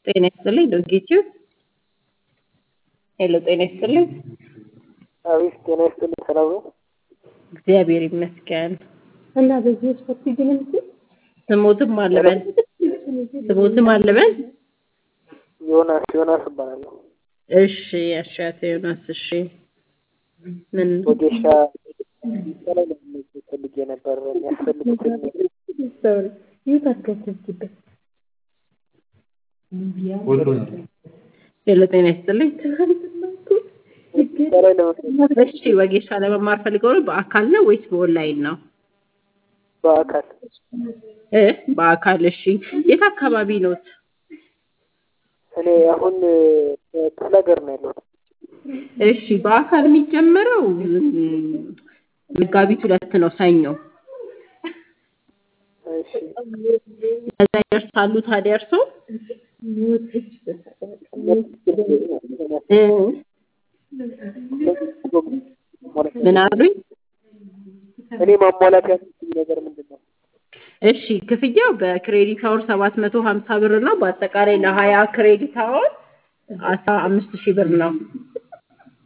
ጤና ይስጥልኝ ዶጌቲው ሄሎ ጤና ይስጥልኝ አቤት ጤና ይስጥልኝ ሰላም ነው እግዚአብሔር ይመስገን እና በዚህ ስፖርት ግን ስሞትም አለበል ስሞትም አለበል ዮናስ ዮናስ እባላለሁ እሺ አሻተ ዮናስ እሺ ምን ወጌሻ ላይ ለመመዝገብ ፈልጌ ነበር የሚያስፈልጉትን ይህ አስገብትበት ሄሎ ጤና ይስጥልኝ ላይ ለመመዝገብ እሺ ወጌሻ ለመማር ፈልገው ነው በአካል ነው ወይስ በኦንላይን ነው በአካል እ በአካል እሺ የት አካባቢ ኖት እኔ አሁን ክፍለ ሀገር ነው ያለሁት እሺ በአካል የሚጀመረው መጋቢት ሁለት ነው ሰኞ እሺ ከዛ ይደርሳሉ ታዲያ እርሶ እ ምን አሉኝ እኔ ማሟላት ያለብኝ ነገር ምንድን ነው እሺ ክፍያው በክሬዲት አወር ሰባት መቶ ሀምሳ ብር ነው በአጠቃላይ ለሀያ ክሬዲት አወር አስራ አምስት ሺህ ብር ነው